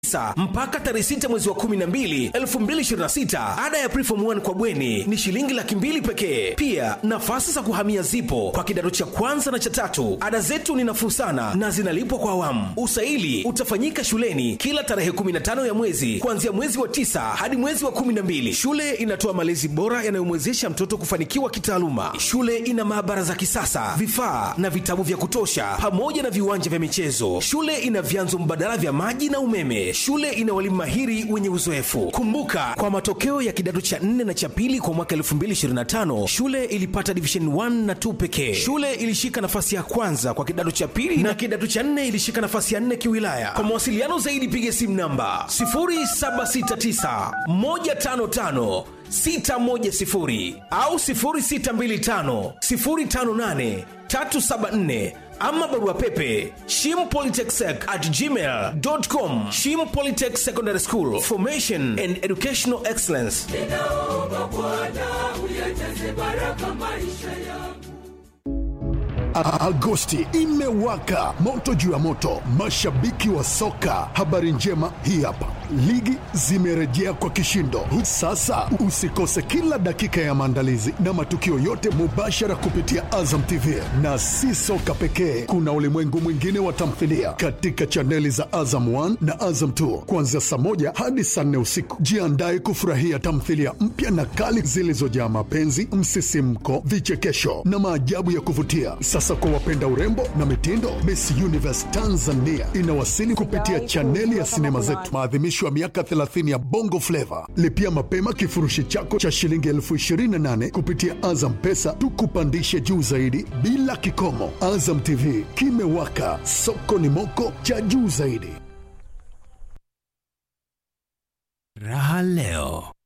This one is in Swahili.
tisa mpaka tarehe sita mwezi wa kumi na mbili elfu mbili ishirini na sita ada ya preform 1 kwa bweni ni shilingi laki mbili pekee pia nafasi za kuhamia zipo kwa kidato cha kwanza na cha tatu ada zetu ni nafuu sana na zinalipwa kwa awamu usaili utafanyika shuleni kila tarehe 15 ya mwezi kuanzia mwezi wa tisa hadi mwezi wa 12 shule inatoa malezi bora yanayomwezesha mtoto kufanikiwa kitaaluma shule ina maabara za kisasa vifaa na vitabu vya kutosha pamoja na viwanja vya michezo shule ina vyanzo mbadala vya maji na umeme shule ina walimu mahiri wenye uzoefu kumbuka kwa matokeo ya kidato cha 4 na cha pili kwa mwaka 2025 shule ilipata division 1 na 2 pekee shule ilishika nafasi ya kwanza kwa kidato cha pili na kidato cha 4 ilishika nafasi ya 4 kiwilaya kwa mawasiliano zaidi piga simu namba 0769 155 610 au 0625 058 374 ama barua pepe shimpolytechsec at gmail.com shim polytech secondary school formation and educational excellence ninaomba Bwana uyajaze baraka maisha yangu. A- Agosti imewaka moto juu ya moto, mashabiki wa soka. Habari njema hii hapa, ligi zimerejea kwa kishindo. Sasa usikose kila dakika ya maandalizi na matukio yote mubashara kupitia Azam TV, na si soka pekee, kuna ulimwengu mwingine wa tamthilia katika chaneli za Azam 1 na Azam 2 kuanzia saa moja hadi saa nne usiku. Jiandae kufurahia tamthilia mpya na kali zilizojaa mapenzi, msisimko, vichekesho na maajabu ya kuvutia. Sasa kwa wapenda urembo na mitindo, Miss Universe Tanzania inawasili kupitia chaneli ya sinema zetu, maadhimisho ya miaka 30 ya Bongo Flava. Lipia mapema kifurushi chako cha shilingi elfu 28 kupitia Azam Pesa, tukupandishe juu zaidi bila kikomo. Azam TV kimewaka, soko ni moko cha juu zaidi. Raha leo